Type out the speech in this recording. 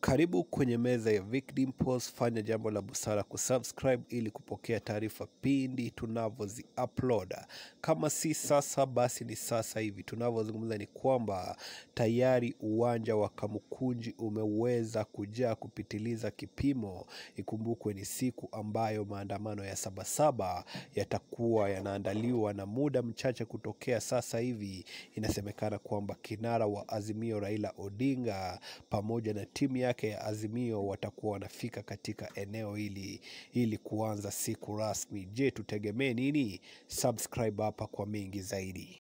Karibu kwenye meza ya Vic Dimples. Fanya jambo la busara kusubscribe ili kupokea taarifa pindi tunavyozi upload. Kama si sasa, basi ni sasa hivi. Tunavyozungumza ni kwamba tayari uwanja wa Kamukunji umeweza kujaa kupitiliza kipimo. Ikumbukwe ni siku ambayo maandamano ya Sabasaba yatakuwa yanaandaliwa, na muda mchache kutokea sasa hivi inasemekana kwamba kinara wa Azimio Raila Odinga pamoja na timu yake ya Azimio watakuwa wanafika katika eneo hili ili kuanza siku rasmi. Je, tutegemee nini? Subscribe hapa kwa mengi zaidi.